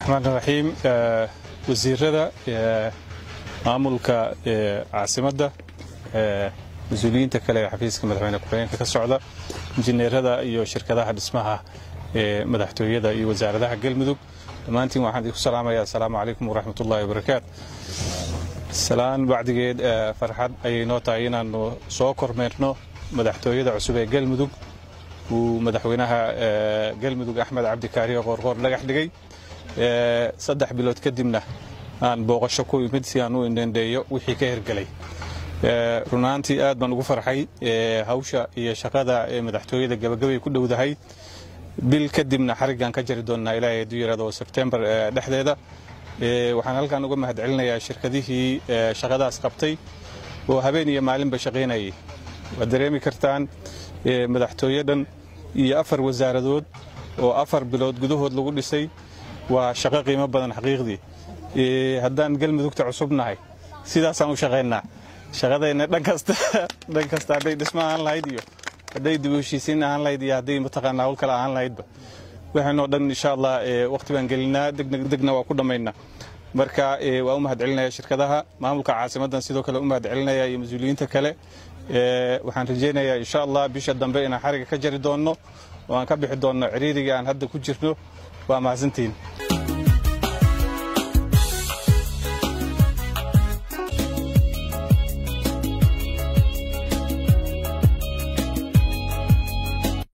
raxmaan raxiim wasiirada maamulka caasimadda mas-uuliyiinta kale ee xafiiska madaxweyne ku-xigeenka ka socda injineerada iyo shirkadaha dhismaha ee madaxtooyada iyo wasaaradaha galmudug dhammaantiin waxaan idinku salaamayaa asalaamu calaykum waraxmat ullahi wabarakaatu salaan bacdigeed farxad ayay noo tahay inaannu soo kormeerno madaxtooyada cusub ee galmudug uu madaxweynaha galmudug axmed cabdi kaariyo qoorqoor dhagax dhigay saddex bilood kadibna aan booqasho ku imid si aan u indhendheeyo wixii ka hergelay runaantii aad baan ugu farxay hawsha iyo shaqada ee madaxtooyada gabagabay ku dhowdahay bil kadibna xariggaan ka jari doonnaa ilaahay hadduu yidhahdo sebtembar dhexdeeda waxaan halkan uga mahadcelinayaa shirkadihii shaqadaas qabtay oo habeen iyo maalinba shaqaynayay waad dareemi kartaan madaxtooye dhan iyo afar wasaaradood oo afar bilood gudahood lagu dhisay waa shaqo qiimo badan xaqiiqdii haddaan galmudugta cusub nahay sidaasaan u shaqaynaa shaqadayna dhan kasta dhan kasta hadday dhismo ahaan lahayd iyo hadday dib u heshiisiin ahaan lahayd iyo hadday mataqaanaa hawl kale ahaan lahaydba waxaynoo dhan insha allah waqti baan gelinaa degna waa ku dhammaynaa marka waa u mahadcelinaya shirkadaha maamulka caasimaddan sidoo kale u mahadcelinaya iyo mas-uuliyiinta kale waxaan rajaynayaa insha allah bisha dambe inaan xariga ka jari doonno oo aan ka bixi doonno ciriiriga aan hadda ku jirno waa mahadsantihiin